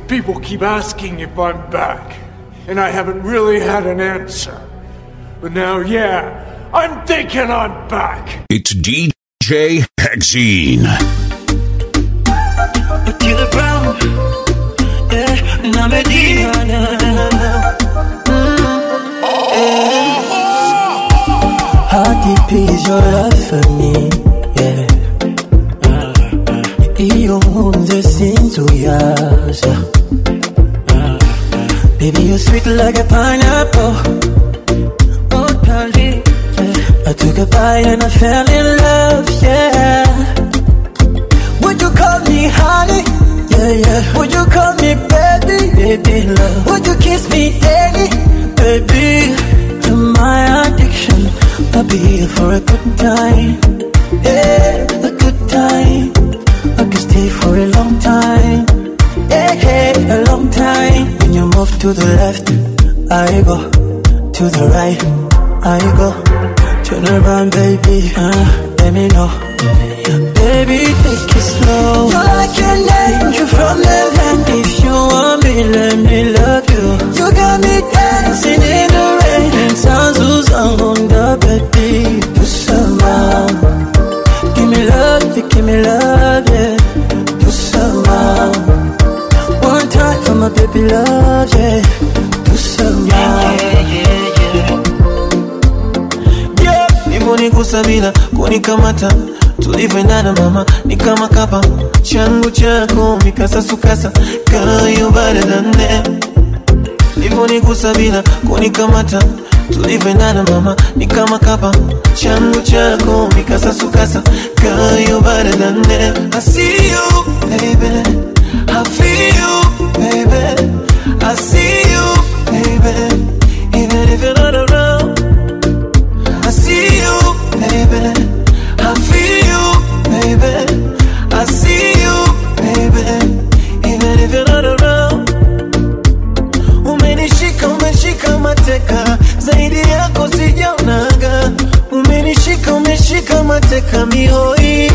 People keep asking if I'm back, and I haven't really had an answer. But now, yeah, I'm thinking I'm back. It's DJ Hexene. Otile Brown, yeah, na Medina, na, na, na, na. How deep is your love for me? Yeah. Iyo nkunze sinzuyaza Baby you're sweet like a pineapple Oh darling yeah. I took a bite and I fell in love Yeah Would you call me honey? Yeah yeah Would you call me baby? Baby love Would you kiss me daily? Baby You're my addiction I'll be here for a good time Yeah, a good time I can stay for a long time. Yeah, yeah, a long time. When you move to the left, I go. To the right, I go. Turn around, baby. Uh, let me know. Baby, take it slow. You're like an angel from heaven. If you want me, let me love you. You got me dancing in the rain. And sounds who's on the baby. Do some Give me love, you give me love, yeah. Do some One time for my baby love, yeah. Do some yeah. Nivonigusa bila kunikamata tulivyoendana mama ni kama kapa changu chako mikasasukasa kayo baradane Nivonigusa bila kunikamata tulivyoendana mama ni kama kapa changu chako mikasasukasa kayo baradane I see you baby I feel you baby I see you baby even if you're not around I see you baby I feel you baby I see you baby even if you're not around Umenishika, umeshika mateka, zaidi yako sijaonaga. Umenishika, umeshika mateka mihoi. I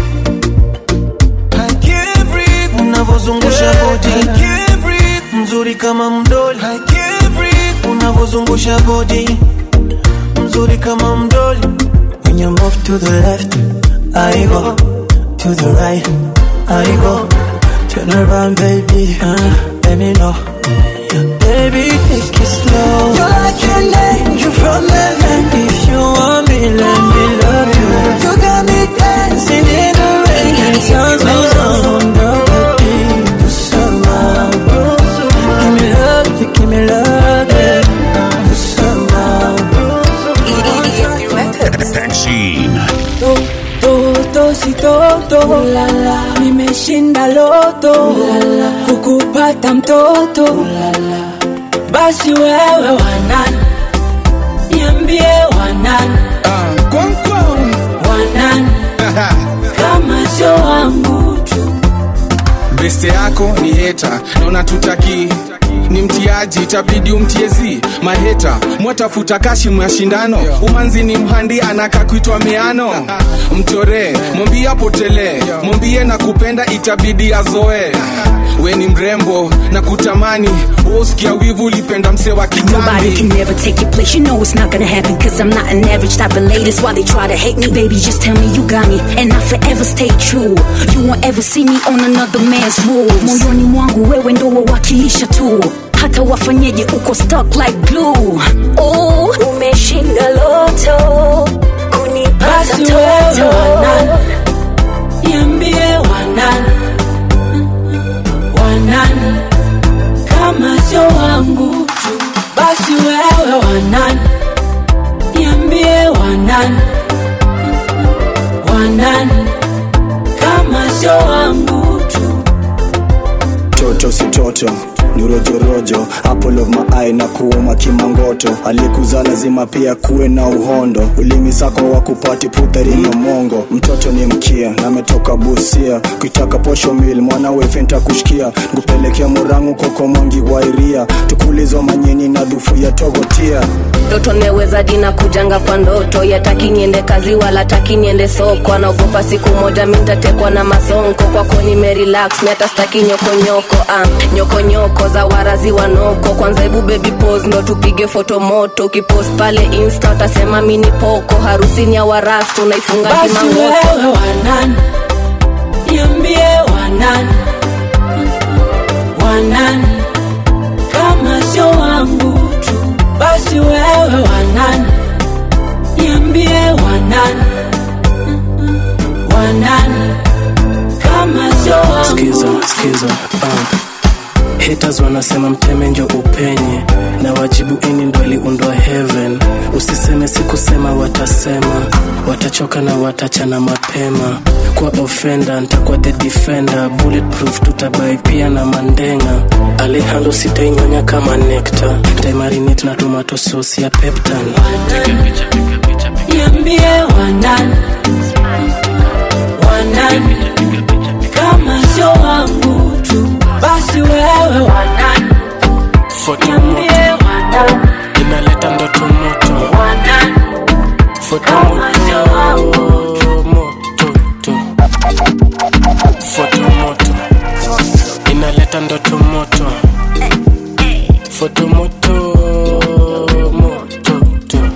can't breathe, unavozungusha body. I can't breathe, mzuri kama mdoli. I can't breathe, unavozungusha body. Mzuri kama mdoli. When you move to the left, I go. To the right, I go. Turn around, baby. Uh, let me know. Baby, take it slow. You're like an angel from heaven. If you want me, let me love you. You got me dancing in the rain. And sounds goes on the baby. Do some Give me love, you give me love, yeah. Do some Hexene. Toto si toto nimeshinda loto kukupata mtoto basi wewe wanani niambie wanani wanani kama sio wangu tu beste yako ni heta na unatutaki ni mtiaji itabidi umtiezi maheta mwatafuta kashi mashindano umanzi ni mhandi anaka kuitwa miano mchoree mwambie apotelee mwambie na kupenda itabidi azoe we ni mrembo na kutamani uskia wivu ulipenda mse wa Nobody kitambi can never take your place. You know it's not gonna happen. Cause I'm not an average type of lady. That's why they try to hate me. Baby, just tell me you got me. And I forever stay true. You won't ever see me on another man's rules. Moyoni mwangu wewe ndo wawakilisha tu. Hata wafanyeje uko stuck like glue. Oh, umeshinda loto. Kunipata basi wewe toto. wanani niambie wanani wanani kama sio wangu tu basi wewe wanani niambie wanani wanani kama sio wangu tu toto si toto ni rojorojo apple of my eye na kuuma kimangoto aliyekuzaa lazima pia kuwe na uhondo ulimi sako wa kupati putharino mongo mtoto ni mkia na ametoka busia kuitaka posho mil mwana wefenta kushikia ngupelekea murangu koko mongi wairia tukulizwa manyeni na dhufu ya togotia ndoto meweza dina kujanga kwa ndoto yataki niende kazi wala taki niende soko anaogopa siku moja mintatekwa na masonko kwako nimerelax mi hata staki nyokonyoko uh, nyokonyoko za warazi wanoko kwanza hebu baby pose ndo tupige foto moto ukipost pale insta utasema mini poko harusi ni ya warastu unaifunga basi kimangoto wewe wanani niambie wanani wanani kama sio wangu tu basi wewe wanani niambie wanani wanani kama sio wangu skiza skiza uh. haters wanasema mteme njo upenye na wajibu ini ndo iliundwa heaven usiseme sikusema watasema watachoka na watachana mapema kwa ofenda ntakuwa the defender bulletproof tutabai pia na mandenga alehando sitainyonya kama nekta ntaimarinate na tomato sauce ya peptan niambie wanani wanani kama sio wangu tu basi wewe wanani foto niambie moto wanani inaleta ndoto moto wanani foto kama sio wangu moto moto foto moto inaleta ndoto moto foto moto moto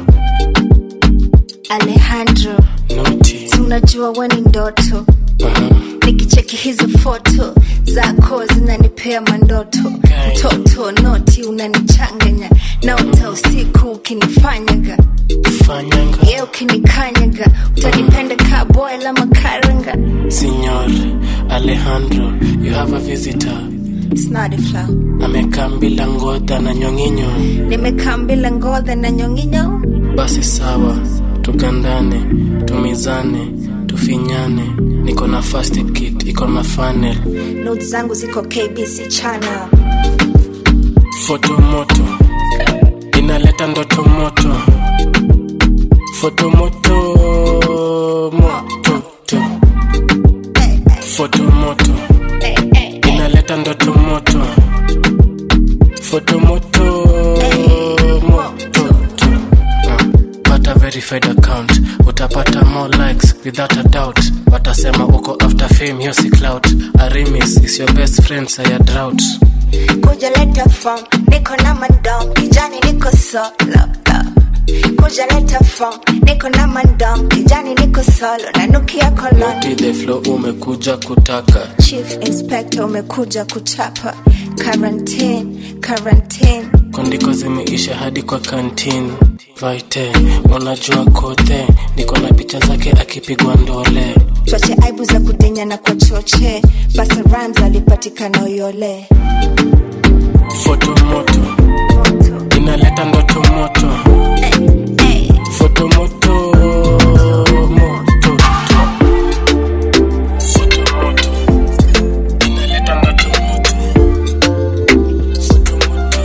alejandro noti si unajua we ni ndoto nikicheki hizo foto zako zinanipea mandoto mtoto noti unanichanganya naota usiku ukinifanyaga fanyanga ye ukinikanyaga utanipenda kaboy la makaranga Signor Alejandro, you have a visitor. snadifla Amekaa bila ngodha na nyonginyo. nimekaa mbila ngodhe na nyonginyo Basi sawa, tugandane, tumizane, tufinyane. Niko na first aid kit, iko na funnel. not zangu ziko kbc channel Foto moto, inaleta ndoto moto. Foto moto, moto, to. Foto moto, inaleta ndoto moto. Foto moto, moto, to. Ah, Pata verified account, utapata more likes without a doubt. Watasema uko after fame, hiyo si clout. Arimis is your best friend, saya drought. kuja leta form niko na mandom kijani niko solo kuja leta form niko na mandom kijani niko solo nanukia kolon Noti the flow umekuja kutaka chief inspector umekuja kuchapa quarantine quarantine kondiko zimeisha hadi kwa kantin vaite unajua kote niko na picha zake akipigwa ndole choche aibu za kudinya na kwa choche basa rams alipatikana uyole foto moto inaleta ndoto moto foto moto moto to. Foto moto. Inaleta ndoto moto. Foto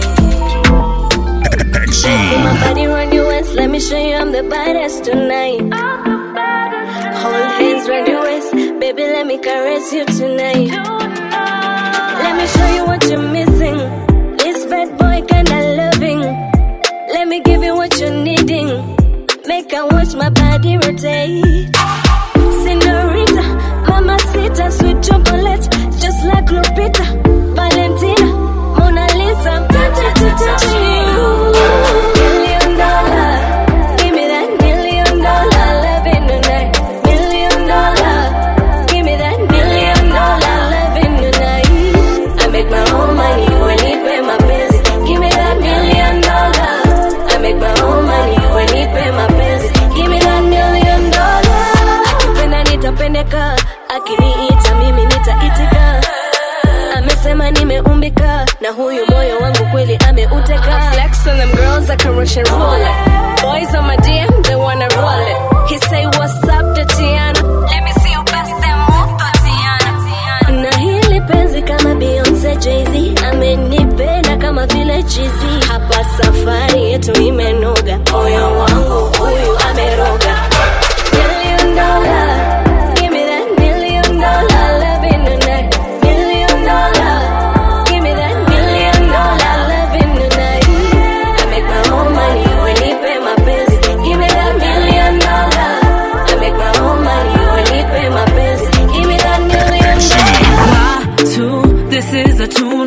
Exene. My body round your waist, let me show you I'm the baddest tonight. Hold hands round your waist, baby, let me caress you tonight. Let me show you what you're missing. This bad boy kinda loving. Let me give you what you're needing. Make I watch my body rotate. Senorita, mamacita, sweet chocolate, just like Lupita, Valentina, Mona Lisa, touch you. Million dollar, give me that million dollar loving tonight. Million dollar, give me that million dollar loving tonight. I make my own money when he pay my bills. Give me that million dollar. I make my own money when he pay my bills. Give me that million dollar. Akipenda nitapendeka, akiniita mimi nitaitika. Amesema nimeumbika na huyu moyo wangu kweli ameuteka. I flex on them girls like a Russian roulette. Boys on my DM, they wanna roll it. He say what's up, Tatiana? Let me see you bust them move, Tatiana. Na hili penzi kama Beyonce Jay-Z amenipenda kama vile chizi. Hapa safari yetu imenoga, moyo wangu huyu ameroga. Million dollar, give me that million dollar loving tonight. Million dollar, give me that million dollar loving tonight. I make my own money when he pay my bills. Give me that million dollar. I make my own money when he pay my bills. Give me that million dollar. Two, this is a tune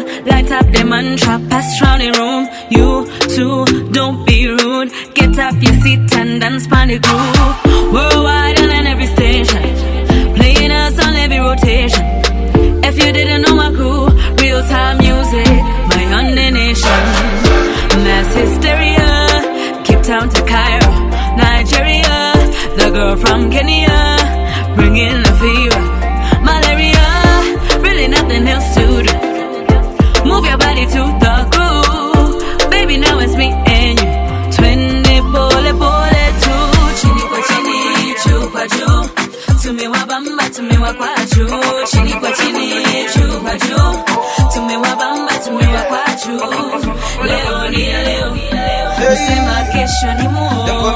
one trap pass round the room. You two, don't be rude. Get off your seat and dance pan the groove. Worldwide and in every station, playing us on every rotation. If you didn't know my crew, real time music, my under nation. Mass hysteria, Cape Town to Cairo, Nigeria. The girl from Kenya, bringing the fever, malaria. Really nothing else to do. Move your body to the groove, baby. Now it's me and you. Twende pole pole tu, chini kwa chini, juu kwa juu. Tumewabamba, tumewakwa juu, chini kwa chini, juu kwa juu. Tumewabamba, tumewakwa juu. Leo ni leo, msema kesho ni muongo.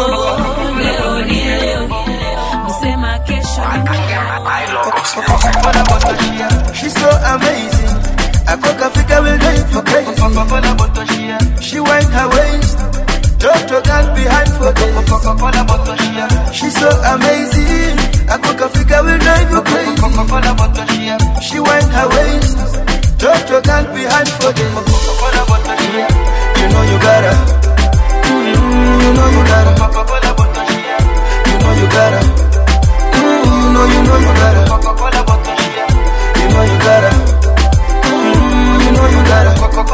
Leo ni leo, msema kesho ni She's so amazing. I cook a figure will drive you crazy. She wind her waist. Drop to girl behind for days. She's so amazing. I cook a figure will drive you crazy. She wind her waist. Drop to girl behind for days. You know you gotta. Mm, You know you gotta. You know you gotta. Mm, You know you know you gotta. You know you gotta. Mm, You know you gotta.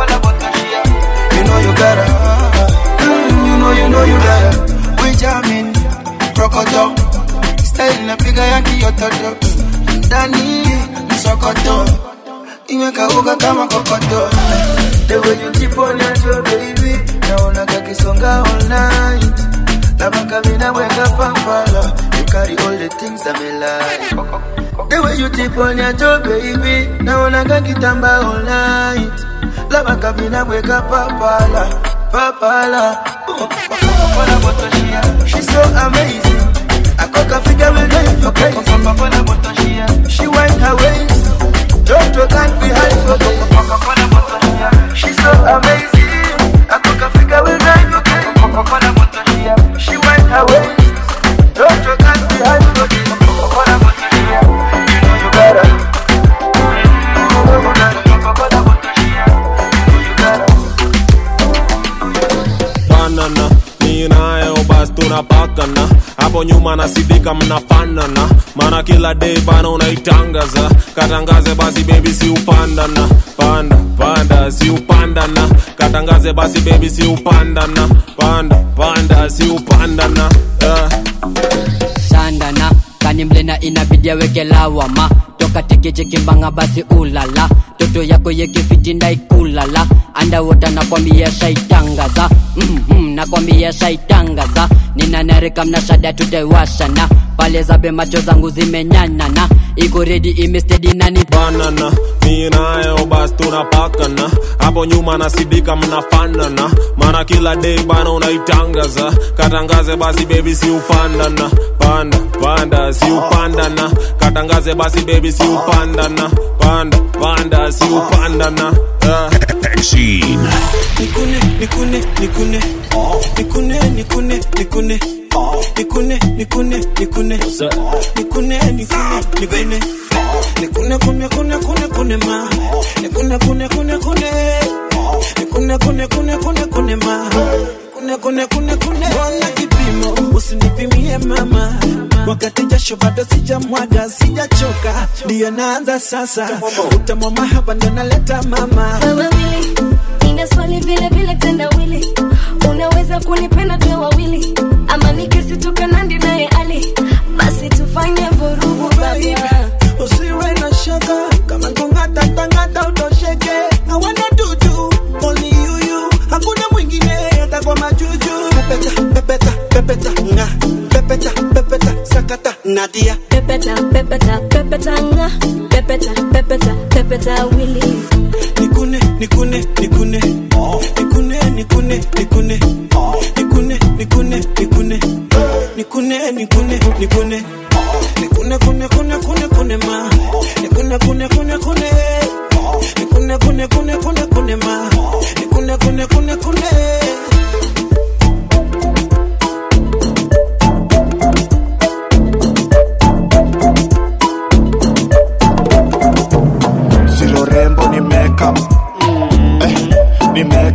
You know you gotta. Mm, You know you know you gotta. We jamming, rokoto. Style na piga ya kiototo. Ndani msokoto. Imekauka kama kokoto. The way you tip on your toe, baby. Naona kakisonga all night. Labda kabina weka pampala. You carry all the things that me like. The way you tip on your toe, baby. Naona kakitamba all night. Labda kabina weka papala. Papala. She's so amazing. I cook a figure will drive you crazy. She wind her waist. Drop to can't behind for days. She's so amazing. I cook a figure will drive you crazy. She wind her waist. Drop to can't behind for days. You know you gotta. You know you gotta. banana mi nayo bas tunapakana hapo nyuma nasidika mnafanana maana kila day bana unaitangaza katangaze basi bebi si upandana panda panda si upandana katangaze basi bebi si upandana panda panda si upandana yeah. sandana kanimlena inabidi aweke lawama toka tekeche kimbanga basi ulala toto yako yekifiti ndaikulala andawota nakwambia shaitangaza mm-hmm, nakwambia shaitangaza ninanarika mnashada tutaiwashana pale zabe macho zangu zimenyanana iko redi imestedi nani banana mi nayo bas tunapakana hapo nyuma nasidika mnafanana maana kila day bana unaitangaza katangaze basi bebi si upandana panda panda si upandana katangaze basi bebi si upandana panda panda si upandana yeah. Vaccine. nikune nikune nikune nikune nikune nikune nikune nikune nikune nikune nikune nikune nikune kune kune kune kune ma nikune kune kune kune nikune kune kune kune kune ma kune kune kune kune ona kipimo usinipimie mama wakati jasho bado sijamwaga sijachoka ndiyo naanza sasa utamwa mahaba ndo naleta mama Wewe wili, nina swali vile vile tendawili, unaweza kunipenda tuwe wawili, ama nikisitoka nandi naye ali, basi tufanye vurugu baba. usiwe na shaka kama kungata tangata utosheke I wanna do you, only you you hakuna mwingine hata kwa majuju pepeta pepeta pepeta nga pepeta pepeta sakata nadia Pepeta, pepeta, pepeta nga, pepeta, pepeta, pepeta wili. nikune nikune nikune nikune nikune nikune nikune nikune nikune nikune nikune nikune nikune kune kune kune kune ma nikune kune kune kune nikune kune kune kune kune ma nikune kune kune kune silo rembo ni makeup eh,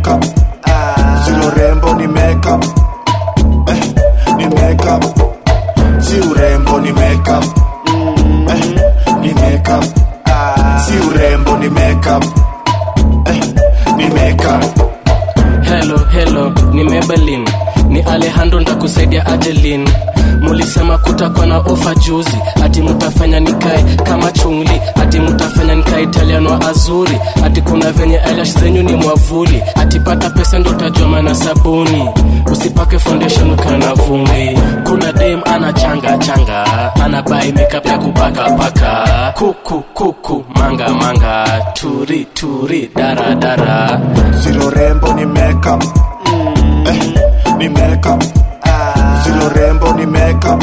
makeup si urembo ni makeup eh, ni makeup si urembo ni makeup eh, ni makeup si urembo ni makeup eh, ni makeup helo helo ni mebelin ni alejandro ndakusaidia ajelin mulisema kutakuwa na ofa juzi ati mutafanya nikae kama chungli ati mutafanya nikae italiano wa azuri ati kuna venye eyelash zenyu ni mwavuli ati pata pesa ndo utajua maana sabuni usipake foundation ukiwa na vumbi kuna dem ana changa changa ana bai makeup ya kupaka paka kuku kuku manga manga turi turi dara dara si urembo ni makeup eh, ni makeup si urembo ni makeup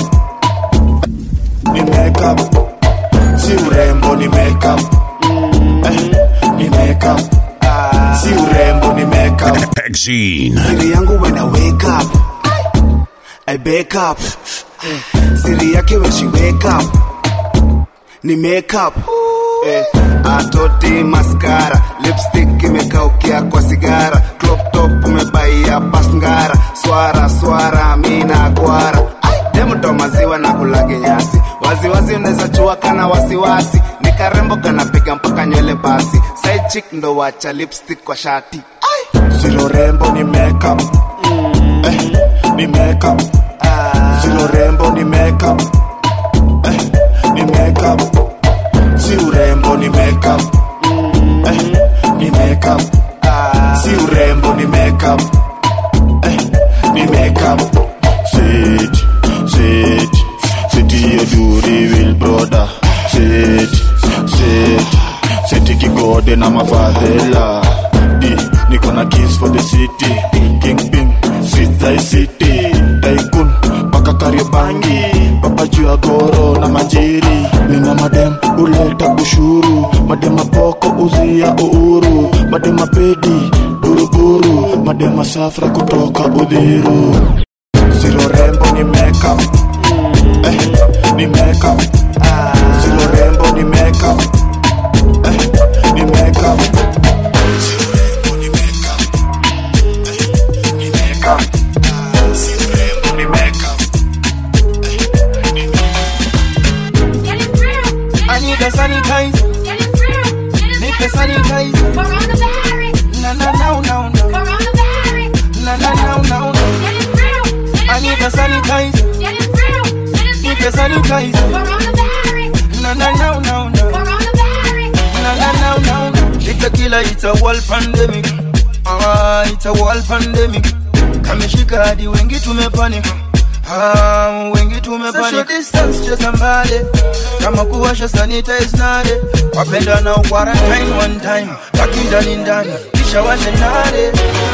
ni makeup si urembo ni makeup eh, ni makeup si urembo ni makeup Exene. siri yangu when I wake up I wake up siri yake when she wake up ni makeup eh, atoti maskara lipstick imekaukia kwa sigara crop top umebaia pasngara swara swara mina gwara demto maziwa na kulage nyasi waziwazi unaweza chua kana wasiwasi ni karembo kanapiga mpaka nywele basi side chick ndo wacha lipstick kwa shati si urembo ni makeup eh, ni makeup si urembo ni makeup eh, ni makeup si urembo ni makeup eh, ni makeup si urembo ni makeup eh, ni makeup sit sit sit hiyo duri will brother sit sit sit kigode na mafadhela di niko na kiss for the city kingpin sit thy city tycoon mpaka kariobangi papa juu ya goro na manjiri nina madem uleta ushuru madema poko uzia uhuru madema pedi buruburu madema safra kutoka udhiru siro rembo ni makeup eh, ni makeup siro rembo ni makeup eh, ni makeup Siro rembo ni makeup. Eh, ni makeup. Siro rembo ni makeup. I need a sanitizer. Need the sanitizer. Na na na na na. Na na na na na. I need a sanitizer. Need the sanitizer. Na na na na na. Na na na na na. It's a killer. It's a world pandemic. Ah, it's a world pandemic. Kameshika hadi wengi tumepanic. Ah, wengi tumepanic. Social distance cheza mbali. Kama kuwasha sanitize nade. Wapenda na quarantine one time. Baki ndani ndani. Kisha washe nade.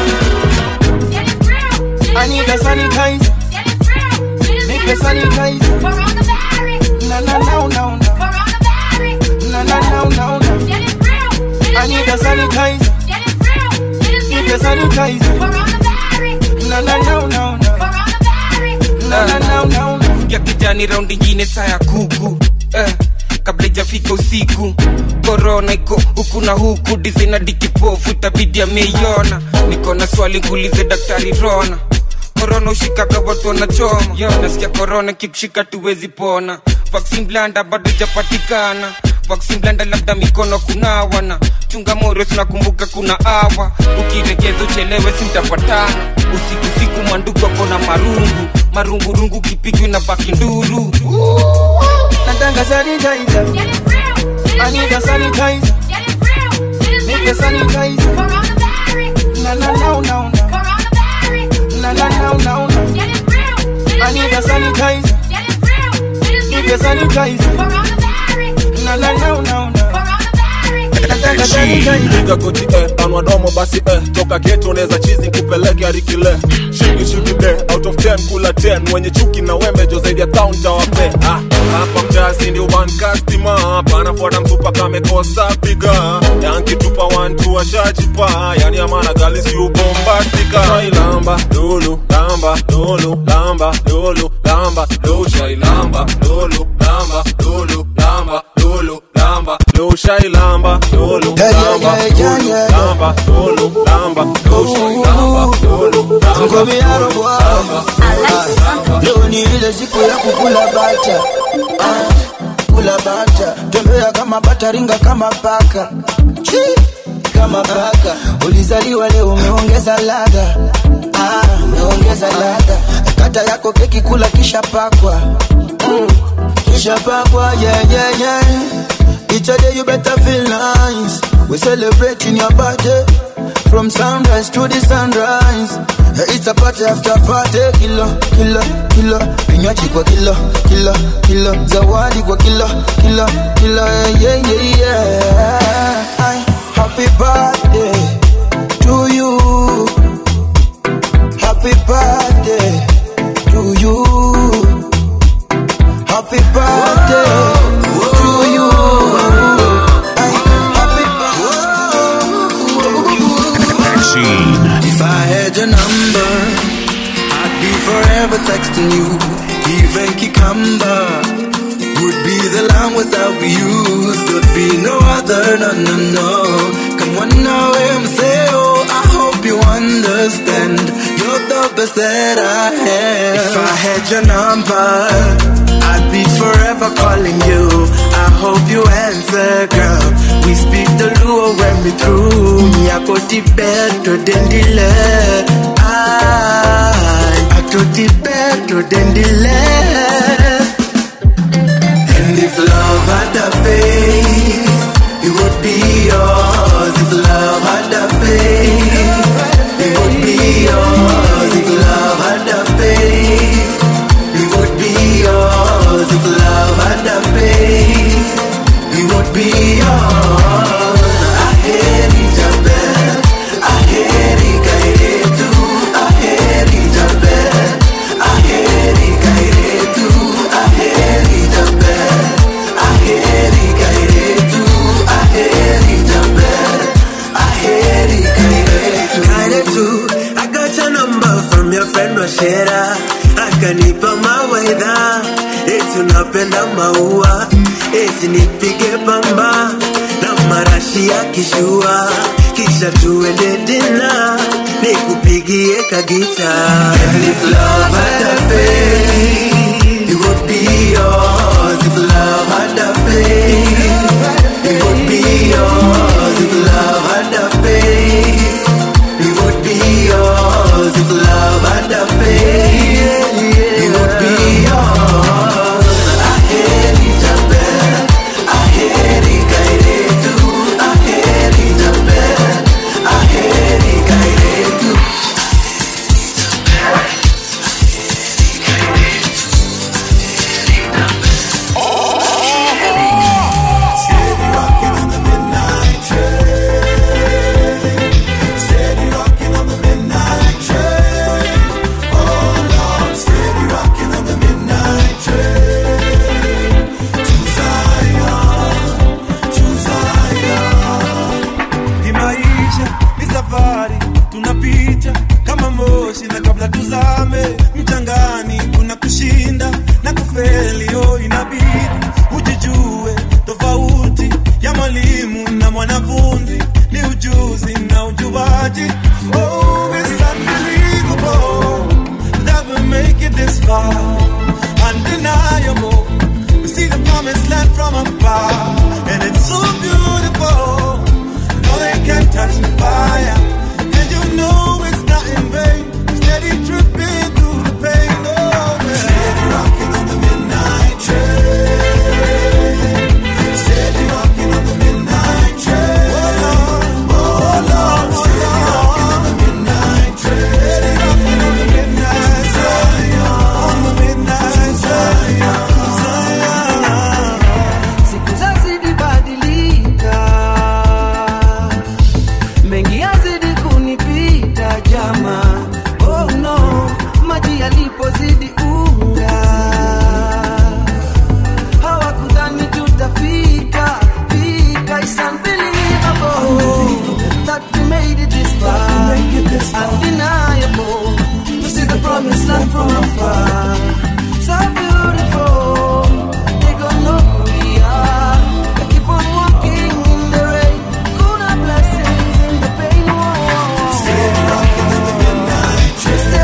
I need a sanitizer. Need the sanitizer. Na na na na na. Na na na na na. I need a sanitizer. Need the sanitizer. Na na na na na. Na na na na na. ya kijani raundi ingine saa ya kuku eh, kabla ijafika usiku korona iko huku na huku dizina dikipofu tabidi ameiona niko na swali ngulize daktari rona korona ushikaga watu wanachoma yo nasikia korona kikushika tuwezi pona vaksin blanda bado japatikana vaksin blanda labda mikono kunawana chunga morio tunakumbuka kuna awa ukiregeza uchelewe simtapatana usiku siku mwanduku akona marungu marungurungu kipigwi na baki nduru Natanga sanitizer. I need a sanitizer. Need the sanitizer. Na na na na na. Na na na na na. I need a sanitizer. Need the sanitizer. Na na na na na. Natanga sanitizer. piga goti eh, anwa domo basi eh, toka geto unaweza chizi kupeleke arikile shiki shiki de out of 10 kula 10 mwenye chuki na wembe jo zaidi ya town tawape ah, hapa mjasi ndio one customer panafuata mtupa kamekosa piga yanki tupa one tu washajipa yani amana gali si ubombastika shailamba lulu lamba lulu lamba lulu lamba lulu shailamba lulu lamba lulu lamba lulu lamba lulu shailamba lulu lamba lulu lamba lulu lamba lulu ngoviarogwa leo ni ile siku ya kukula bata Ah, kula bata tembea kama bata ringa kama paka Chi, kama paka ulizaliwa leo umeongeza ladha Ah, umeongeza ladha kata yako keki kula kisha pakwa mm, kisha pakwa yeah, yeah, yeah. Each day you better feel nice. We celebrating your birthday from sunrise to the sunrise. Yeah, It's a party after party, kilo kilo kilo, vinywaji kwa kilo kilo kilo, zawadi kwa kilo kilo kilo, yeah yeah yeah. yeah. Ay, Happy birthday to you. Happy birthday to you. Happy birthday to you. Vaccine. If I had your number, I'd be forever texting you. Even cucumber would be the line without you. There'd be no other, no, no, no. Come on now, MCO. I hope you understand. You're the best that I have. If I had your number, I'd be forever calling you. I hope you answer, girl. We speak the Luo when we through. Nyako tibeto dendile. I, ato tibeto dendile. And if love had a face, it would be yours. If love had a face, it would be yours. If love had a face, it would be yours. If love had a face, it would be yours. I hate it a bit. I hate it, I hate you. I hate it a bit. I hate it, I hate you. I hate it a bit. I hate it, I hate you. I hate it a bit. I hate it, I hate you. Kinda too. I got your number from your friend Washera akanipa mawaidha eti unapenda maua eti nipige pamba na marashi ya kishua kisha tuende dina nikupigie kagita And if love had a face, it would be yours. If love had a face, it would be yours. If love had a face, it would be yours. If love had a face, it would be yours. I hate it a bit. I hate it, I hate you. I hate it a bit. I hate it, I hate you. Ni maisha ni safari tunapita kama moshi na kabla tuzame mchangani kuna kushinda na kufeli oh inabidi ujijue tofauti ya mwalimu na mwanafunzi ni ujuzi na ujuaji oh it's unbelievable that we make it this far undeniable we see the promised land from afar and it's so beautiful no, they can't touch the fire. And you know it's not in vain. Steady tripping through the pain. Oh, man. Steady rocking on the midnight train. Steady rocking on the midnight train. Oh, Lord. Oh, Lord. Steady rocking on the midnight train. Steady rocking on the midnight train. On the midnight train. Zion. siku zazidi badilika mengi yazidi kunipita jama oh no maji yalipozidi unga hawakudhani tutafika fika It's unbelievable that we made it this far undeniable to see the promised land from afar so beautiful they gonna know who we are they keep on walking in the rain good blessings in the pain oh, oh, oh. Steady rocking on the midnight train.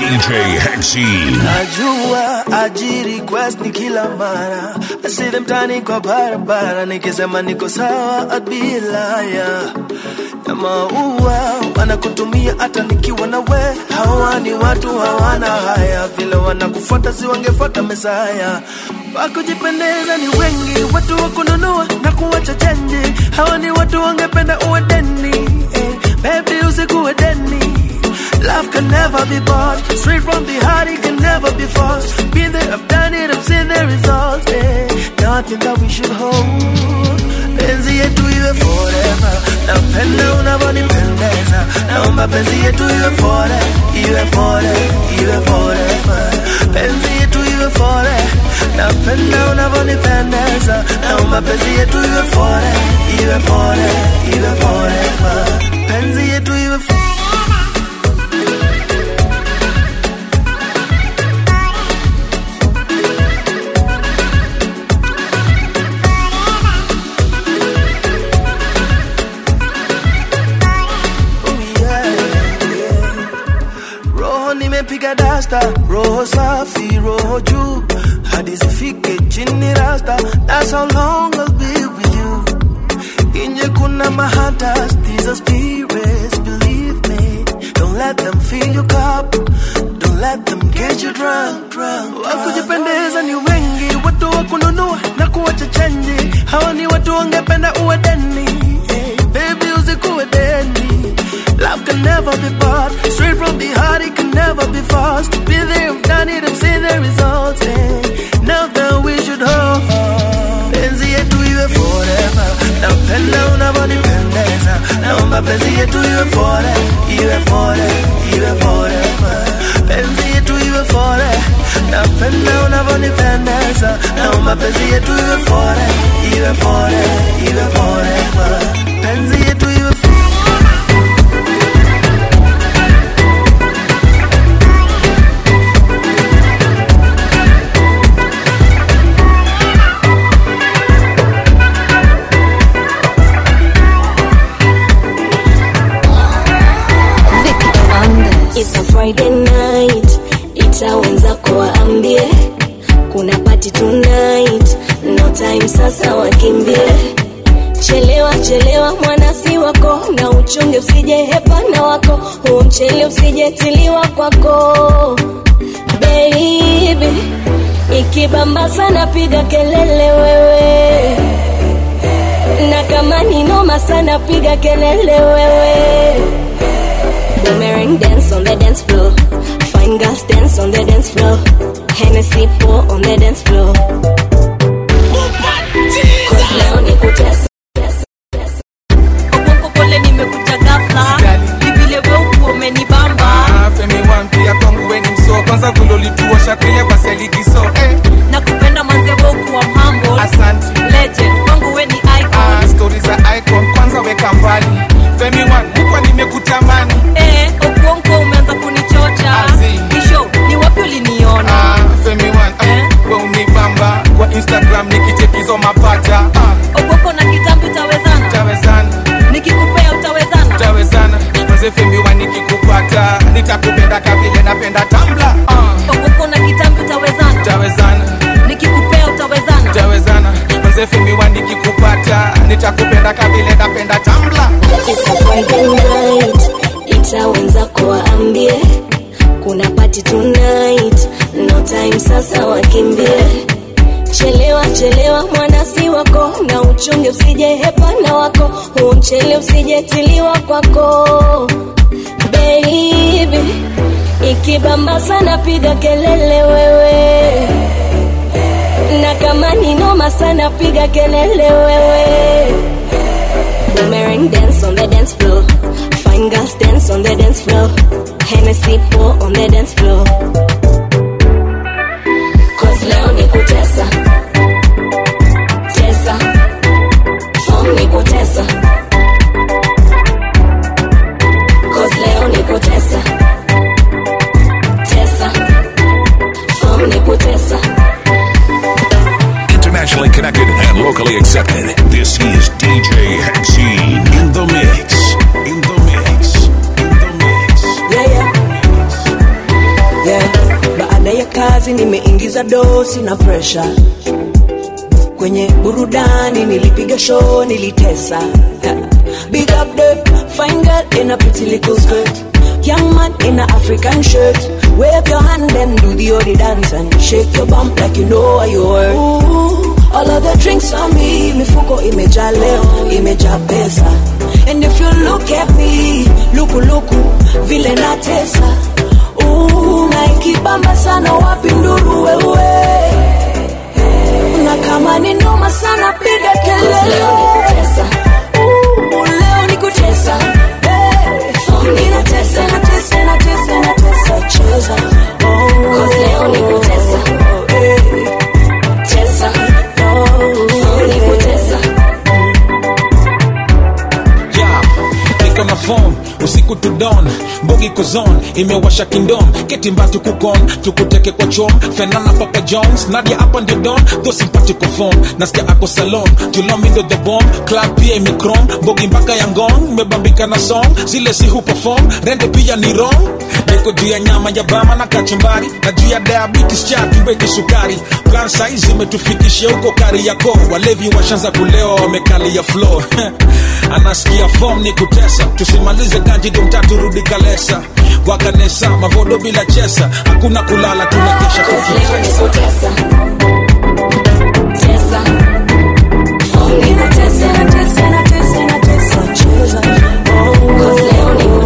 DJ Hexine. najua aji request ni kila mara asile mtani kwa barabara nikisema niko sawa abilaya na maua wanakutumia hata nikiwa na we hawa ni watu hawana haya vile wanakufuata si wangefuata mesaya wakujipendeza ni wengi watu wa kununua na kuwacha chenji hawa ni watu wangependa uwe deni eh, baby usikuwe deni Love can never be bought. Straight from the heart, it can never be forced. Been there, I've done it, I've seen the results. Eh. Nothing that we should hold. Penzi yetu iwe forever. Napenda unavyonipendeza. Naomba penzi yetu iwe forever, iwe forever, iwe forever. Penzi yetu iwe forever. Napenda unavyonipendeza. Naomba penzi yetu iwe forever, iwe forever, iwe forever. Penzi yetu iwe forever. roho nimepiga dasta roho safi roho juu hadi zifike chini rasta that's how long I'll be with you inje kuna mahatas these are spirits believe me don't let them fill your cup don't let them get you drunk drunk wakujipendeza ni wengi watu wa kununua na kuwacha chenji hawa ni watu wangependa uwe deni Eh, baby usikuwe deni Love can never be bought. Straight from the heart, it can never be forced. Be there, I've done it, I've seen the results. Eh. Now that we should hold. Penzi yetu iwe forever. Napenda unavyonipendeza. Naomba penzi yetu iwe forever, iwe forever, iwe forever. Penzi yetu iwe forever. Napenda unavyonipendeza. Naomba penzi yetu iwe forever, iwe forever, iwe forever. Penzi yetu iwe forever. It's a Friday night, ita wenzako waambie kuna party tonight, no time sasa wakimbie. Chelewa chelewa mwanasi wako na uchunge usije hepana wako, huo mchele usijetiliwa kwako baby. Ikibamba sana piga kelele wewe, na kama ni noma sana piga kelele wewe. Boomerang dance on the dance floor. Fine girls dance on the dance floor. Hennessy pour on the dance floor. Cause leo ni kutesa. pole nimekuja ghafla ni vile weuku umenibamba femi wan pia kwangu weni mso kwanza gulolituosha kile baselikiso eh. na kupenda manze weuku wa mambo Asante. legend kwangu we ni ah, icon stori za icon kwanza weka mbali femi wan mukwa nimekutamani eh okuonko umeanza kunichocha isho ni wapi uliniona ah, femi wan ah, we unibamba kwa instagram nikichekizo mapacha ah, okuonko na kitambi utawezana tawezana nikikupea utawezana tawezana maze femi wan nikikupata nitakupenda kavile napenda tambla ah, okuonko na kitambi utawezana tawezana nikikupea utawezana tawezana maze femi wan nikikupata nitakupenda kavile napenda tambla It's a Friday night, ita wenzako waambie kuna party tonight, no time sasa wakimbie. Chelewa chelewa mwanasi wako na uchunge usije hepana wako, huo mchele usijetiliwa kwako baby. Ikibamba sana piga kelele wewe, na kama ni noma sana piga kelele wewe. Boomerang dance on the dance floor. Fine girls dance on the dance floor. Hennessy pour on the dance floor. Cause leo ni kutesa. Tesa. Form ni kutesa. Cause leo ni kutesa. Tesa. Form ni kutesa. Internationally connected and locally accepted. This is DJ Hexine in the mix. In the mix. Yeah, yeah. kazi nimeingiza dosi na presha kwenye burudani nilipiga show nilitesa big up the fine girl in a pretty little skirt young man in a african shirt wave your hand and do the odi dance and shake your bump like you know what you worth Ooh, all of the drinks on me mifuko imejaa leo imejaa pesa and if you look at me lukuluku vile natesa Ooh, na ikibamba sana wapi nduru wewe na kama ni noma sana piga kelele Ooh, leo ni kutesa Hey, ninatesa natesa natesa natesa cheza Oh, leo ni kutesa Hey, cheza Oh, ni kutesa yeah. niko na phone usiku to dawn mbogi kozon imewasha kingdom ketimbatu kukon tukuteke kwa chom fenana papa jones nadia hapa ndio don tho simpatiko phone nasikia ako salon tulomindo the bomb club pia imekrom mbogi mpaka ya ngong mebambika na song zile si hu perform rende pia ni wrong niko juu ya nyama ya bama na kachumbari na juu ya diabetes cha tuweke sukari plan saizi imetufikishia huko kari yako walevi washanza kulewa wamekalia flow anasikia fom ni kutesa tusimalize ganji domtatu rudi kalesa kwa kanesa mavodo bila chesa hakuna kulala tunakesha Ninatesa Ninatesa natesa natesa natesa cheza Oh, leo ni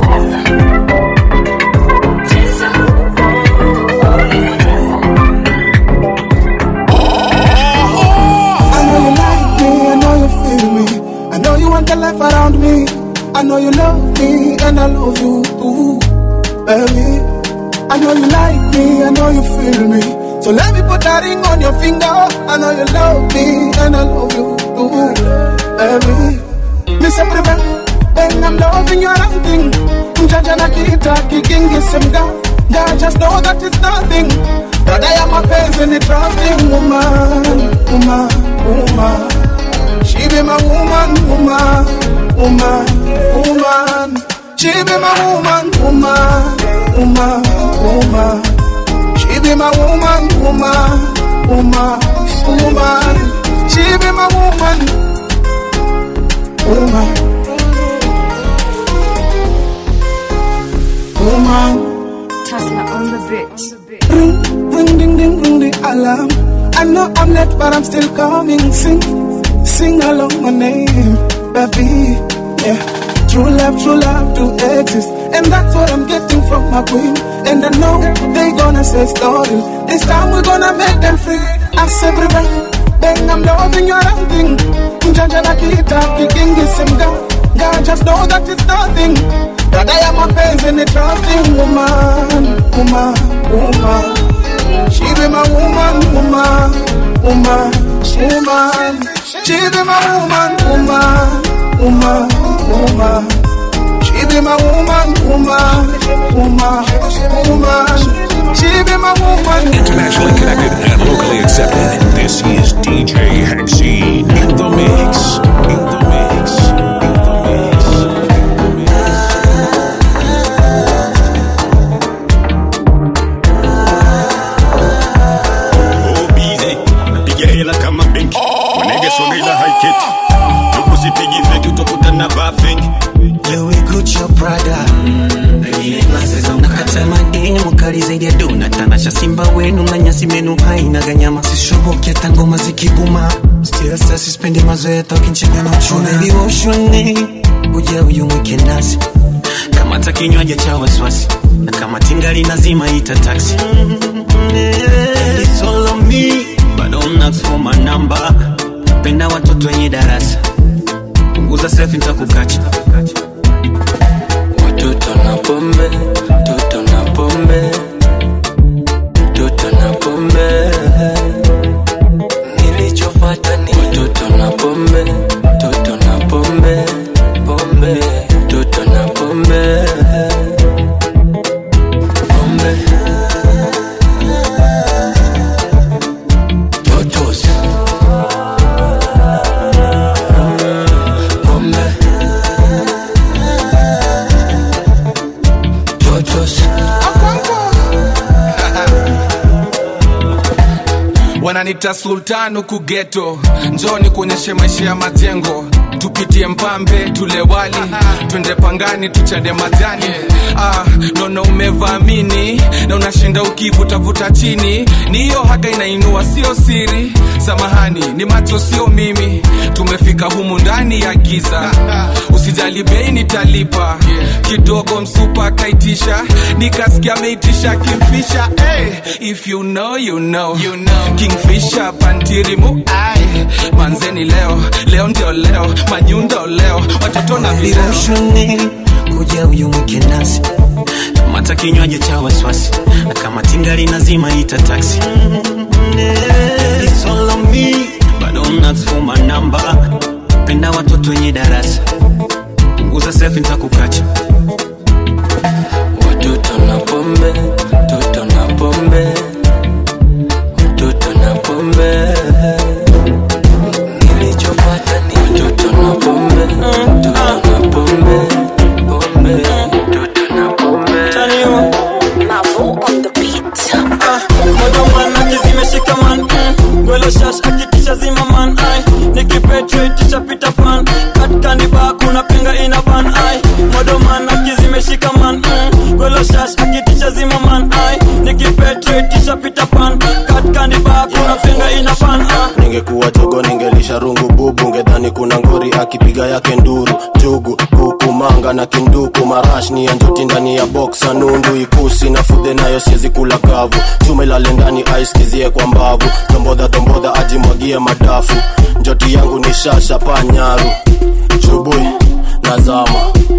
I know you like me, I know you feel me. I know you want the life around me. I know you love me, and I love you too, baby. I know you like me, I know you feel me. So let me put that ring on your finger. I know you love me, and I love you too, baby. Miss Everybody, then I'm loving your thing. Mjanja na kita kikingi simga. God just know that it's nothing. But I am a peasant, a trusting woman, woman, woman. She be my woman, woman, woman, woman. She be my woman, woman, woman, woman. She be my woman, woman, woman, woman. She be my woman, woman, woman. Tesla on the beat. Ring, ring, ding, ding, ring the alarm. I know I'm late, but I'm still coming. Sing, sing along my name, baby. Yeah, true love, true love to exist, and that's what I'm getting from my queen. And I know they gonna say story. This time we're gonna make them free. I say, baby, bang, I'm loving your thing. Mjanja na kita, kikingi simga. God just know that it's nothing. That I am a peasant, a trusting woman, woman, woman. She be my woman, woman, woman, woman. She be my woman, woman, woman, woman. She be my woman, woman, woman, woman. She be my woman. Internationally connected and locally accepted. This is DJ Hexy in the mix. In the mix. bize napiga hela kama benki wanege songeila haiketi ukusipigi feki utokutana vaa feki Louis Gucci Prada nakata mademu kali zaidi ya dona tanasha simba wenu na nyasi menu haina ganyama sishoboki hata ngoma zikiguma still sasa sispendi mazoea tokinchega na uchuna ili woshone uja uyu mweke nasi kama ta kinywaji cha wasiwasi na kama tingali nazima ita taxi And it's all on me but don't ask for my number penda watoto wenye darasa punguza selfie nitakukacha Watoto na pombe, toto na pombe, toto na pombe. Nilichofuata ni watoto na pombe, toto na pombe, pombe, toto na pombe, pombe. Totos. Pombe. Totos. wananita sultan huku geto njoni kuonyeshe maisha ya majengo tupitie mpambe tule wali twende pangani tuchade majani ah, naona umevamini na unashinda ukivutavuta chini ni hiyo haga inainua sio siri samahani ni macho sio mimi tumefika humu ndani ya giza usijali bei nitalipa kidogo msupa akaitisha nikasikia ameitisha kimfisha hey, if you know, you know. You know. kingfisha pantirimu ai manzeni leo leo ndio leo manyundo leo watoto na vileo Viroshoni kuja uyumuke nasi mata kinywaji cha wasiwasi na kama tingali nazima ita taksi It's all on me, but don't ask for my number. penda watoto wenye darasa punguza selfie nitakukacha watoto na pombe toto na pombe watoto na pombe nilichopata ni watoto na pombe toto na pombe pombe toto na pombe modoman akizimeshika man gwelo shash akitisha zima man ai nikipetreticha pita pan katkaniba kuna penga ina ban ai modoman akizimeshika man gwelo shash akitisha zima man ai nikipetreticha pita pan katkaniba kuna penga ina ban ai ningekuwa jogo ningelisha rungu bubu ngedhani kuna ngori akipiga yake nduru jugu kuku manga na kinduku marash ni ya njoti ndani ya boksa nundu ikusi na fudhe nayo siezi kula kavu chuma ilale ndani aiskizie kwa mbavu dombodha dombodha ajimwagie madafu njoti yangu ni shasha panyaru chubui nazama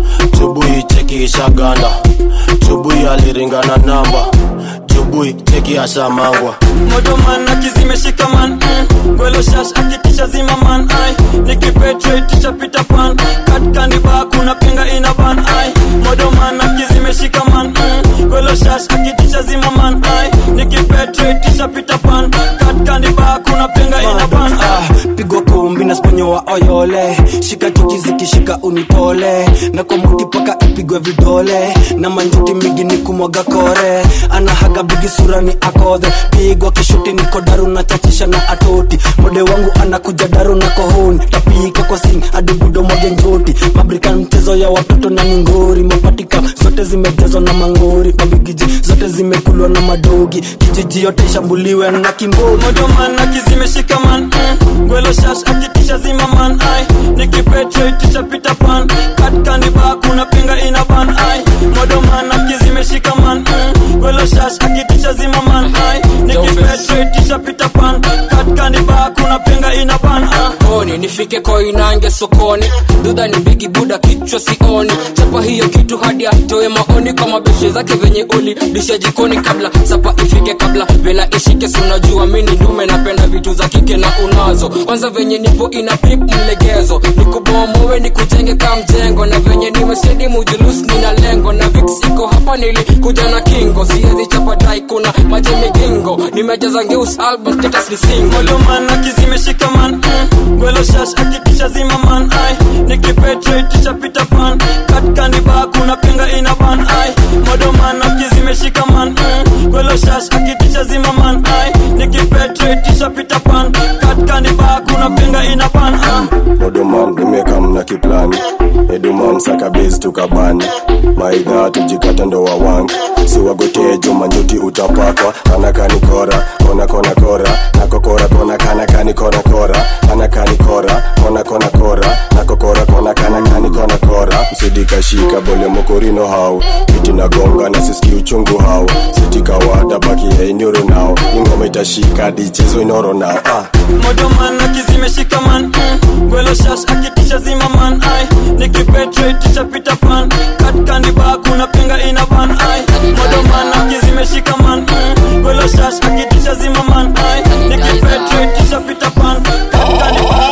chubui cheki ishaganda chubui aliringana namba chubui cheki ashamangwa modoman akizimeshika man gwelo shash akitisha zima man ai nikipetreticha pita pan katkaniba kuna penga ina ban ai modoman akizimeshika man gwelo shash akitisha zima man ai nikipetreticha pita pan katkaniba kuna penga ina ban ai pigwa kumbi na sponyo wa oyole shika chuki zikishika unitole na kwa muti paka ipigwe vidole na manjuti migi ni kumwaga kore anahaga bigi sura ni akodhe pigwa kishuti niko daru na chachisha na atoti mode wangu anakuja daru na kohoni tapika kwa sing adibudo mwage njoti mabrika mchezo ya watoto na mingori mapatika zote zimejazwa na mangori mabigiji zote zimekulwa na madogi kijiji yote ishambuliwe na kimboni modoman akizimeshika man gwelo shash akitisha zima man ai nikipetreticha pita pan katkaniba kuna penga ina ban ai modoman akizimeshika man gwelo shash akitisha zima man ai nikipetreticha pita pan katkaniba kuna penga ina ban ai koni nifike koinange sokoni dudha ni bigi buda kichwa sioni chapa hiyo kitu hadi atoe maoni kwa mabeshe zake venye uli disha jikoni kabla sapa ifike kabla vela ishike sunajua mini ndume napenda vitu za kike na unazo kwanza venye nipo ina pip mlegezo nikubomowe nikujenge ka mjengo na venye nimesedi mujulus nina lengo na vix iko hapa nilikuja na kingo siezi chapa dai kuna maji migingo nimejaza ngeus album status ni single modoman akizimeshika man gwelo shash akitisha zima man ai nikipetreticha pita pan katkaniba kuna penga ina ban ai modoman akizimeshika man gwelo shash akitisha zima man ai nikipetreticha pita pan katkaniba kuna penga ina ban ai modoman nimekam na kiplani eduman sakabezi tukabani maidha tujikata ndo wawangi siwagotee jumanjuti utapakwa kanakani kora kona kona kora nakokora kona kanakani kona kora kanakani kora kona kona kora nakokora kona kanakani kona kora msidikashika bole mokorino hau kiti nagonga na siski uchungu hau sitikawada baki ya inyoro nao ingoma itashika dichezo inoro nao ah. modoman akizimeshika man gwelo shash akitisha zima man ai nikipetreticha pita pan katkaniba kuna penga ina ban ai modoman akizimeshika man gwelo shash akitisha zima man ai nikipetreticha pita pan katkaniba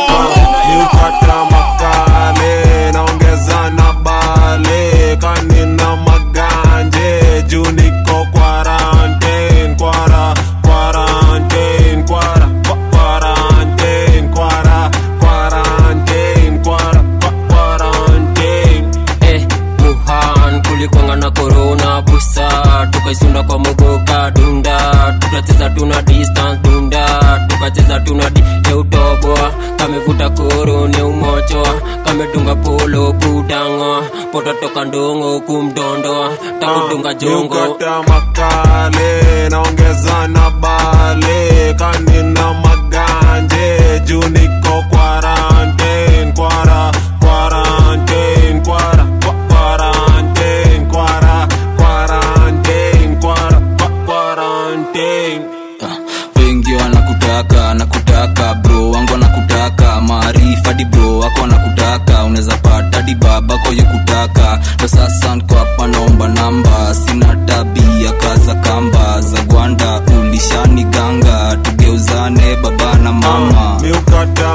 Nikata makale naongeza na bale kanina maganje juu niko quarantine kwara quarantine kwara kwa- quarantine kwara quarantine kwara kwa- quarantine eh, Wuhan kulikwanga na corona busa tukaisunda kwa mugoka dunda tukacheza tuna distance dunda kara tukacheza tunadi teutoboa kamevuta koro ne umochoa kamedunga polo kudangoa poto toka ndongo kumdondoa takudunga jongo Niukata makale naongeza na bale kanina maganje juu niko quarantine kwara quarantine kwara kwa- quarantine kwara quarantine kwara kwa- quarantine wengi wanakutaka nakutaka bro wangu wanakutaka maarifa di bro wako wanakutaka unaweza pata di baba koye kutaka ndo sasa nko hapa naomba namba sina tabia kaza kamba za gwanda ulishani ganga tugeuzane baba na mama miukata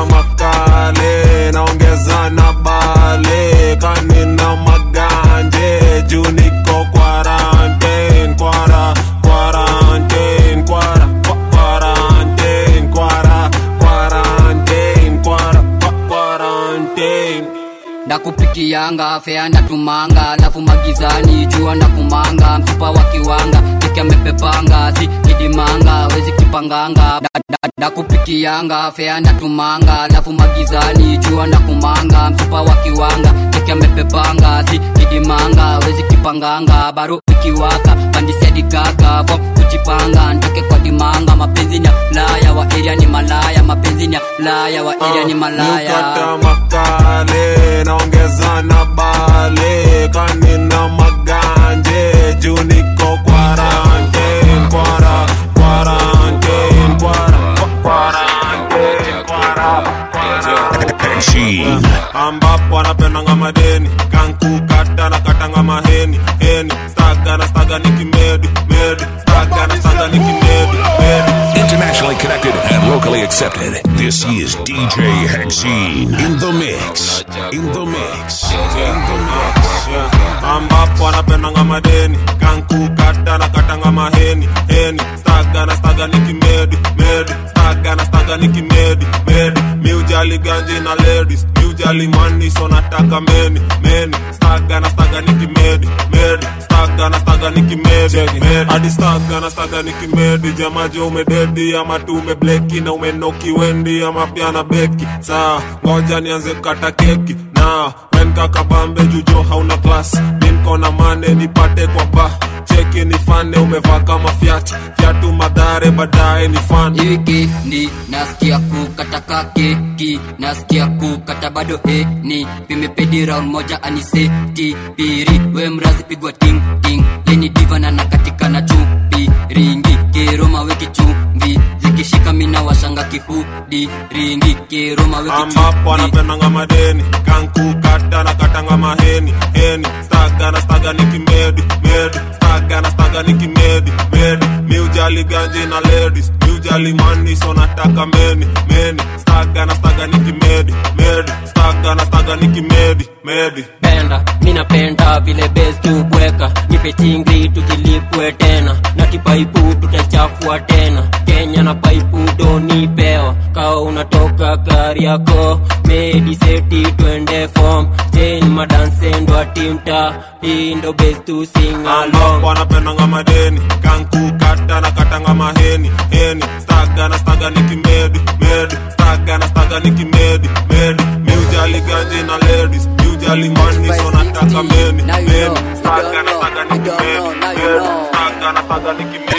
makale naongeza na bale kanina maganje juu niko quarantine kwara quarantine kwara kwa- quarantine kwara quarantine kwara kwa- quarantine ndakupikianga fea ndatumanga alafu magizani jua ndakumanga mfupa wa kiwanga kiki amepepanga si kidimanga wezi kipanganga Da- da- ndakupikianga fea ndatumanga alafu magizani jua ndakumanga mfupa wa kiwanga kiki amepepanga si kidimanga wezi kipanganga baro ikiwaka pandisiadikaka fom kujipanga ntoke kwa dimanga mapenzi ni ya laya wa eria ni malaya mapenzi ni ya laya wa eria ni malaya miukata makale naongeza na bale kanina maganje juu niko quarantine kwara quarantine kwara kwa- quarantine kwara Machine. ambapo anapendanga madeni kankukata na katanga maheni heni staga na staga nikimedi medi staga na staga nikimedi medi Internationally connected and locally accepted. This is DJ Hexene in the mix. In the mix. In the mix. ambapo anapendanga madeni kankukata na katanga maheni heni staga na staga nikimedi medi staga na staga nikimedi medi miujali ganji na ladies miujali mani so nataka meni meni staga na staga nikimedi medi staga na staga nikimedi medi hadi staga na staga nikimedi jamaje umededi ama tu umebleki na umenoki wendi ama pia na beki saa ngoja nianze kukata keki na wenkakabambe jujo hauna klas minkona mane nipate kwa ba cheki nifane umevaa kama fyat fyatu madhare baadaye ni fan wikendi nasikia kukata keki nasikia kukata bado heni vimepedi round moja aniseti piri we mrazi pigwa ting ting yeni divana na katika na chupi ringi keroma weki chumvi zikishika mina washanga kihudi ringi keroma weki ambapo chumvi anapendanga madeni kankukata na katanga maheni heni staga na staga nikimedi medi staga na staga nikimedi medi miujali ganji na ladies miujali mani so nataka meni meni staga na staga nikimedi medi staga na staga nikimedi medi penda minapenda vile bes tubweka nipe chingri tujilipwe tena na kipaipu tutachafua tena kenya na paipu donipewa kawa unatoka gari yako mediseti twende fom chen madansendwa timta hii ndo bes tu singalong ambapo anapendanga madeni kankukata na katanga maheni heni staga na staga nikimedi medi staga na staga nikimedi medi miujali ganji na ladies miujali mani so nataka meni meni staga na staga nikimedi medi staga na staga nikimedi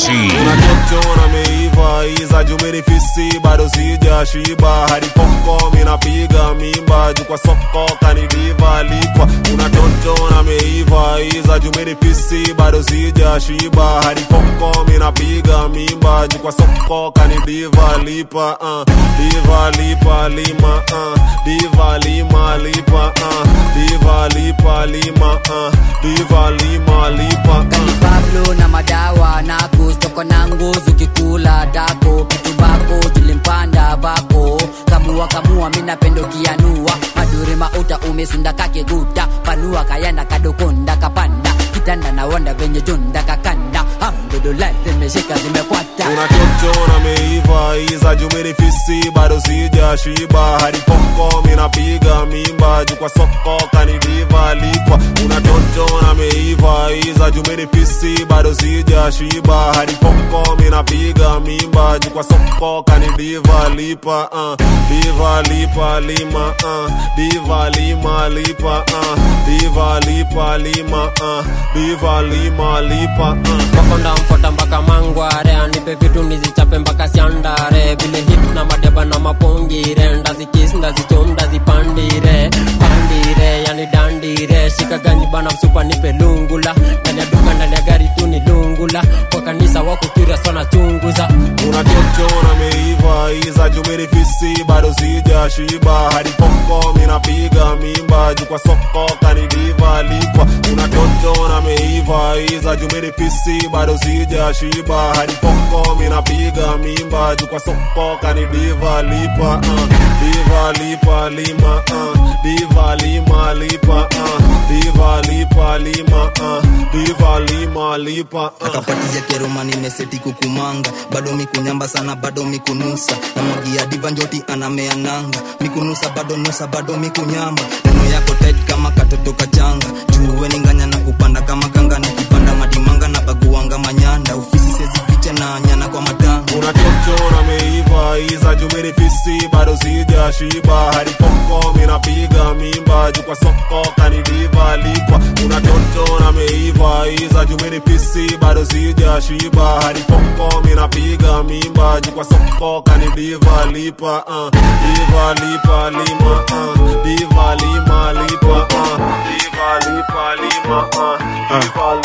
unachochona meiva iza jumirifisi bado sija shiba hadi poko minapiga mimba juu kwa soko kanidiva likwa unatochona meiva iza jumirifisi bado sija shiba hadi poko minapiga mimba juu kwa soko kanidiva lipa uh. diva lipa lima uh. diva lima lipa uh. diva lipa lima uh. diva lima lipa uh. pablo na madawa nako stoko na nguzu kikula dako kitu bako tulimpanda bako kamu kamua kamua minapendo kianua madure mauta umesunda kakiguta panua kayanda kadokonda kapanda kitanda na wanda venye jonda kakanda hamdulillah zimeshika zimekwata unachochona meiva iza jumini fisi bado sija shiba hadi poko minapiga mimba juu kwa soko kanidiva likwa unachochona meiva iza jumini fisi bado sija shiba hadi poko minapiga mimba juu kwa soko kanidiva lipa uh. diva lipa lima uh. diva lima lipa uh. diva lipa lima uh. diva lima lipa uh. makonda mfota mpaka mangware anipe vitu nizichape mpaka siandare vile hip na madeba na mapongire ndazikis ndazichom ndazipandire pandire yani dandire shika ganyi bana msupa nipe lungula ndani ya duka ndani ya gari tu ni lungula kwa kanisa wako kiria sana chunguza unachochona meiva iza jumini fisi bado sija shiba hadi poko minapiga mimba juu kwa soko kanidiva likwa unachochona meiva iza jumini fisi bado sija shiba hadi poko minapiga mimba juu kwa soko kanidiva lipa uh. diva lipa lima uh. diva lima lipa uh. diva lipa lima uh. diva lima lipa uh. akapatia keroma nimeseti kukumanga bado mikunyamba sana bado mikunusa namwagia diva njoti anamea nanga mikunusa bado nusa bado mikunyamba neno yako tet kama katoto kachanga juwe ninganya na kupanda kama kanga nikipanda madimanga na baguanga manyanda ufisi sezifiche na nyana kwa matanga unachochona meiva iza jumini fisi bado sija shiba hadi poko minapiga mimba juu kwa soko kanidiva likwa unachochona meiva iza jumini fisi bado sija shiba hadi poko minapiga mimba juu kwa soko kanidiva lipa uh. diva lipa lima uh. diva lima lipa uh. diva lipa lima uh. diva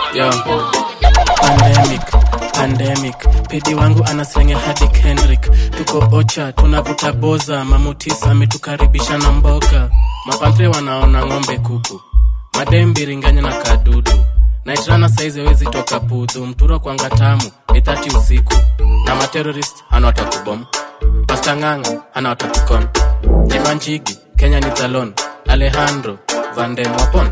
lima pandemic pandemic pedi wangu anaslenge hadi kendrick tuko ocha tunavuta boza mamutis ametukaribisha na mboga mapampe wanaona ng'ombe kuku madembiringanya na kadudu naitrana saizi wezi toka pudhu mturo kwanga tamu ithati usiku na materorist anawatakubom pastang'ang'a anawatakukon jimanjigi kenya ni talon alejandro vandem wapon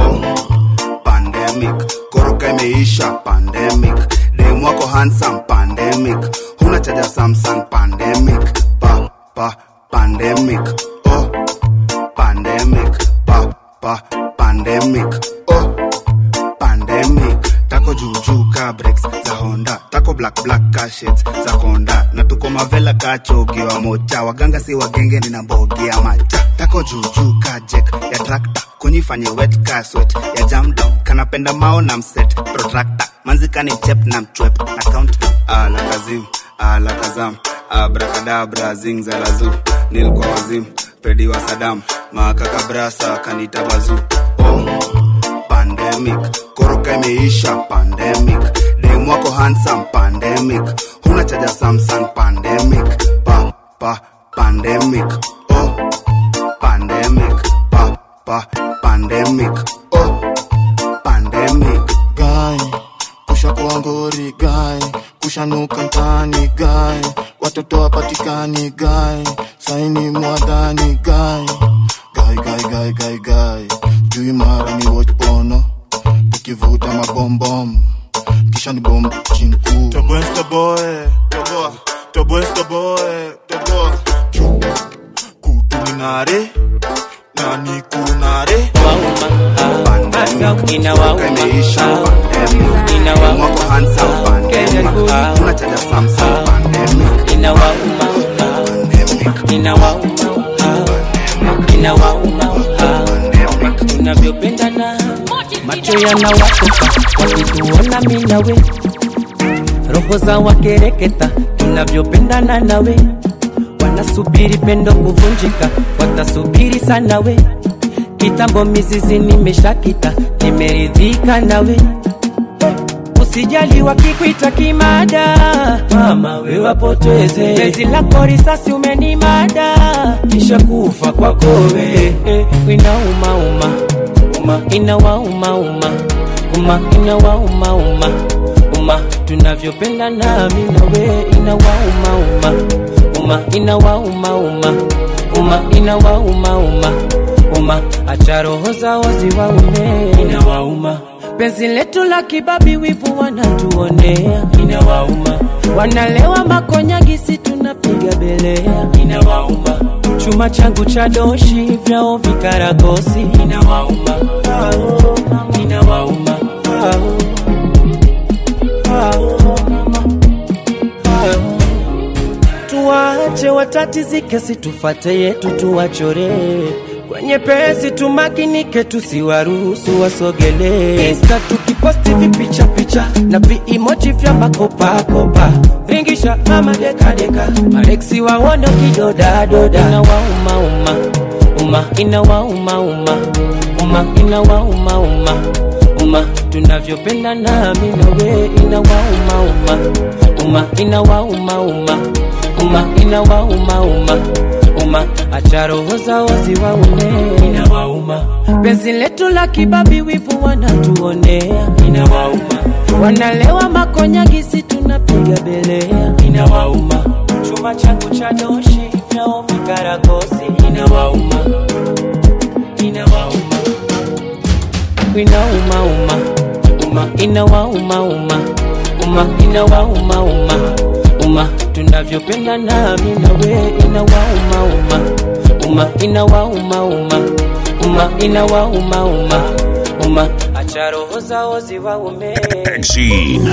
pandemic koroka imeisha pandemic dem wako handsome pandemic huna chaja samsung pandemic pa pa pandemic oh pandemic pa pa pandemic oh pandemic tako juujuu ka breaks za honda tako black black ka shades za konda na tuko mavela ka chogi wa mocha waganga si wagenge nina mbogi ya macha tako juujuu ka jek ya trakta kunyifanye wet ka sweat ya jam down kanapenda mao na mset protractor manzikani chep na mchwep na count ala kazim ala kazam abrakadabra zingzalazu nilkwa wazim pedi wa sadam makakabrasa kanita bazu oh pandemic koroka imeisha pandemic dem wako handsome pandemic huna chaja samsung pandemic pa pa pandemic oh pandemic pa pa pandemic oh pandemic guy kusha kwa ngori guy kushanuka mtani guy watoto wapatikani guy saini mwadhani guy guy guy guy guy guy juu mara ni watch pono tukivuta mabombom kisha ni bomb chinku Toboe, toboe, toboa, toboe, toboe, toboa. kutulinare nani kunare tunavyopendana macho yanawatoka wakituona mi nawe roho za wakereketa tunavyopendana nawe wanasubiri pendo kuvunjika watasubiri sana we kitambo mizizi nimeshakita nimeridhika nawe usijali wakikwita kimada mama we wapoteze bezi lako risasi umenimada kisha kufa kwako we eh, inaumauma uma inawaumauma uma inawaumauma uma tunavyopenda nami nawe inawaumauma uma uma inawauma uma uma inawauma uma uma acha roho zao ziwaume inawauma penzi letu la kibabi wivu wanatuonea inawauma wanalewa makonyagisi tunapiga belea inawauma chuma changu cha doshi vyao vikaragosi inawauma Ao, inawauma Ao, ao, ao. tuwache watatizike situfate yetu tuwachoree kwenye pesi tumakinike tusiwaruhusu wasogelee insta tukiposti vipicha picha na viimoji vya makopakopa ringisha mama dekadeka mareksi wawondo kidodadoda inawaumauma uma inawaumauma uma inawaumauma uma tunavyopenda nami nawe inawaumauma uma inawaumauma uma inawaumauma uma acha roho zao ziwaume inawauma penzi letu la kibabi wivu wanatuonea inawauma wanalewa makonyagisi tunapiga belea inawauma chuma changu cha doshi vyao vikaragosi inawauma inawauma inaumauma uma inawaumauma uma inawaumauma uma tunavyopenda nami nawe inawaumauma uma inawaumauma uma inawaumauma uma acha roho zao ziwaume Exene.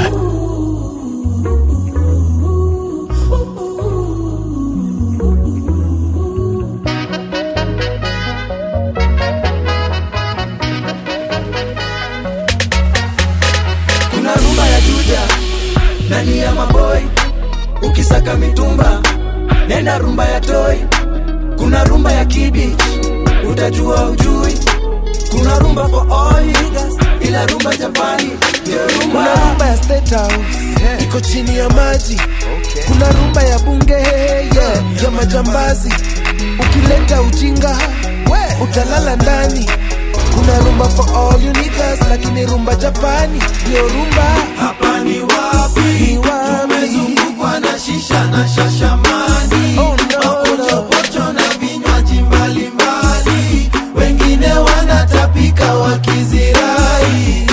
kuna rumba ya juja ndani ya maboi ukisaka mitumba nenda rumba ya toi kuna rumba ya kibich utajua ujui kuna rumba for all niggas, ila rumba japani ndio rumba kuna rumba ya state house iko chini ya maji kuna rumba ya bunge yeah, ya majambazi ukileta ujinga utalala ndani kuna rumba for all you niggas, lakini rumba japani ndio rumba hapa ni wapi Ni wapi? tumezungukwa na shisha na shashamani Oh, no, mapochopocho na vinywaji mbalimbali wengine wanatapika wakizirai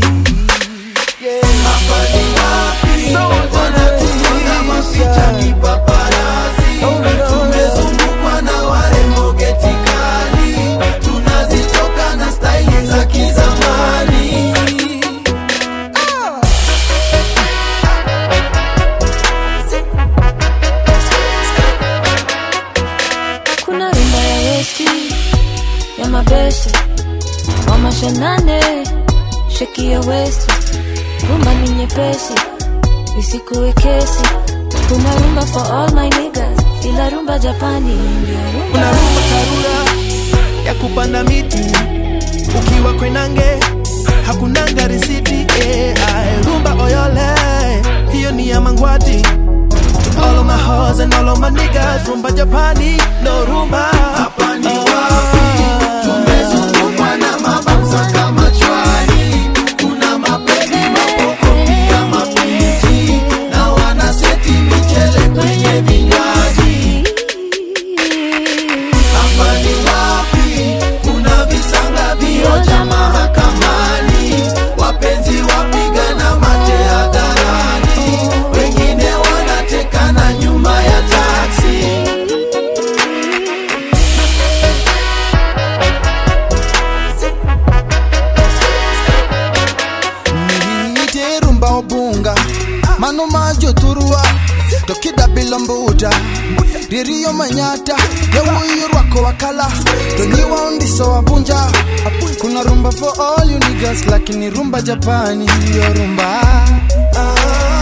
hapa ni wapi wanatuona mapicha kipaparazi tumezungukwa na warembo getikali tunazitoka na staili za kizamani kuna rumba ya westi ya mabeste wa mashanane sheki ya westi rumba ni nyepesi isikuwe kesi kuna rumba for all my niggas ila rumba japani ndio rumba karura ya kupanda miti ukiwa kwenange hakunanga risiti eh, ae, rumba oyole hiyo ni ya mangwati To all of my hoes and all of my niggas rumba japani no rumba hapa ni wapi tumezungukwa na mabamsa kama chwani kuna mapedi mapoko pia mapiji na wanaseti michele kwenye vinywaji hapa ni wapi kuna visanga vioja mahakamani wapenzi wapigana mate hadharani wengine wanatekana nyuma ya taksi niite rumba obunga mano majo turua tokida bilombuta ririyo manyata yawuyo rwako wakala tonyiwa ondiso wabunja kuna rumba for all you niggas lakini rumba japani yo rumba ah.